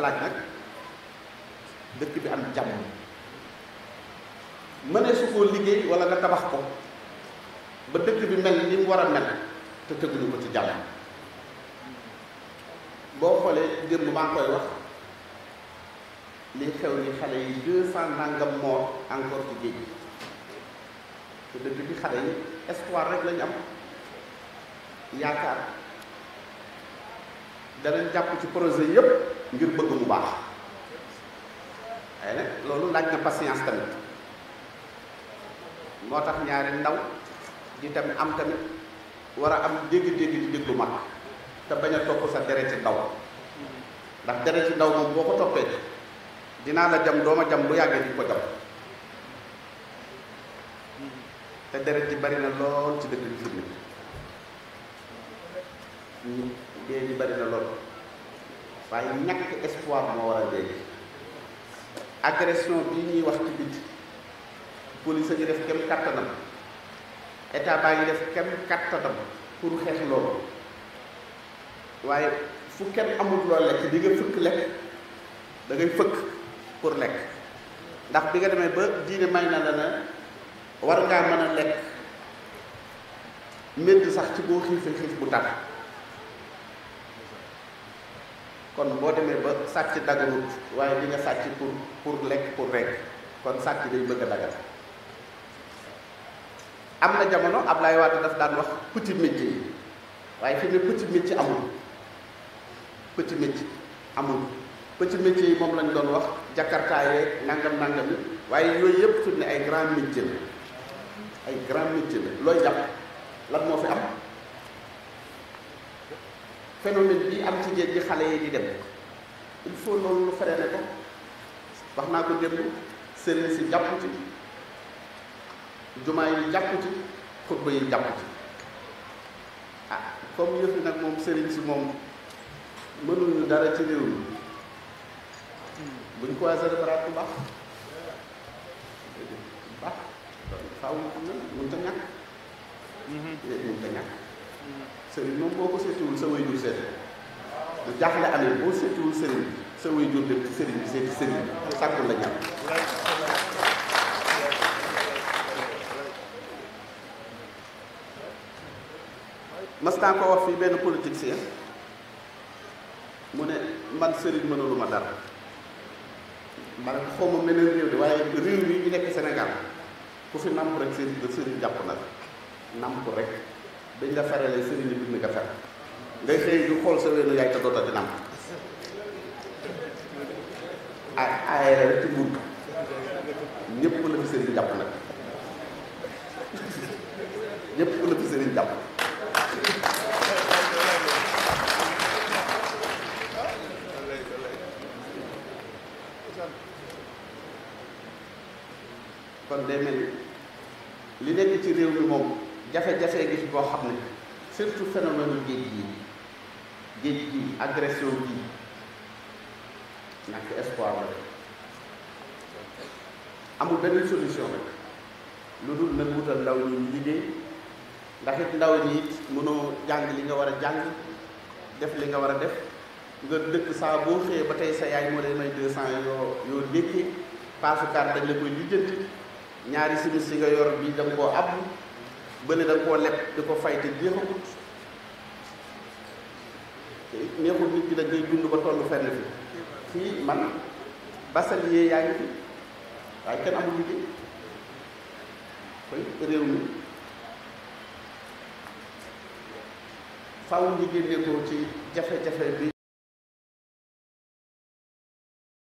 laaj nag dëkk bi am jàmm mënee su koo liggéey wala nga tabax ko ba dëkk bi mel ni mu war a mel te tëgguñu ko ci jàmm boo xoolee démb maa ngi koy wax li xew ni xale yi deux cent nangam mort encore ci géej gi te dëkk bi xale yi espoir rek lañu am yaakaar danañ jàpp ci projet yépp ngir bëgg mu baax waaye nag loolu laaj na patience tamit moo tax ñaari ndaw di tamit am tamit war a am dégg-dégg di déglu mag te bañ a topp sa deret ci ndaw ndax deret ci ndaw moom boo ko toppee dinaa la jam dooma jam bu yàggee di ko jam te deret ji bari na lool ci dëkk bi fi mu dee ji bari na lool waaye ñàkk espoir moo war a dee agression bii ñuy wax ci biti police a ngi def kem kattanam état baa ngi def kem kattanam pour xeex loolu waaye fu kenn amul loo lekk di nga fëkk lekk da ngay fëkk pour lekk ndax bi nga demee ba diine may na la ne war ngaa mën a lekk médd sax ci boo xiifee xiif bu tar kon boo demee ba sàcc daganut waaye di nga sàcc pour pour lekk pour rekk kon sàcc day bëgg a dagal am na jamono Ablaye Wade daf daan wax petit métier yi waaye fi ne petit métier amul petit métier amul petit métier yi moom lañ doon wax jakarta yeeg nangam nangam yi waaye yooyu yëpp fi ne ay grand métier la ay grand métier la looy jàpp lan moo fi am phénomène bi am ci géej gi xale yi di dem il faut loolu lu freiné ko wax naa ko démb sëriñ si jàpp ci jumaa yi jàpp ci xutba yi jàpp ci ah comme yëf yi nag moom sëriñ si moom mënuñu dara ci réew mi buñ ko wasee defaraat bu baax bu baax faaw mu xam ne mënut a ñàkk mënut a ñàkk sëriñ moom boo ko seetiwul sa way jur seet lu jaaxle amee boo seetiwul sëriñ sa way jur dem ci sëriñ bi seeti sëriñ bi sàkkul la ñàkk mas naa ko wax fii benn politicien mu ne man sëriñ mënulu ma dara man xaw ma meneen réew de waaye réew yi ñu nekk Sénégal ku fi namp rek sëriñ da sëriñ jàpp na la namp rek dañ la ferale sëriñ bi bind nga fer ngay xëy du xool sa weenu yaay te doota di namp ay ay rek ci nguur ñëpp la fi sëriñ jàpp nag ñëpp la fi sëriñ jàpp kon day mel li nekk ci réew mi moom jafe-jafe gi fi boo xam ne surtout phénomène géej gi géej gi agression gi ñàkk espoir la amul benn solution rek lu dul nag wutal ndaw ñi ñu liggéey ndax it ndaw ñi it mënoo jàng li nga war a jàng def li nga war a def nga dëkk saa boo xëyee ba tey sa yaay moo lay may deux cent yoo yoo dékkee paasukaat dañ la koy lijjanti ñaari simis si nga yor bi da nga koo ab bële da nga koo leb di ko fay te jeexagut te neexul nit ki da ngay dund ba tollu fenn fi fii man basalier yaa ngi fi waaye kenn amul liggéey koy réew mi faaw ñu génne ko ci jafe-jafe bi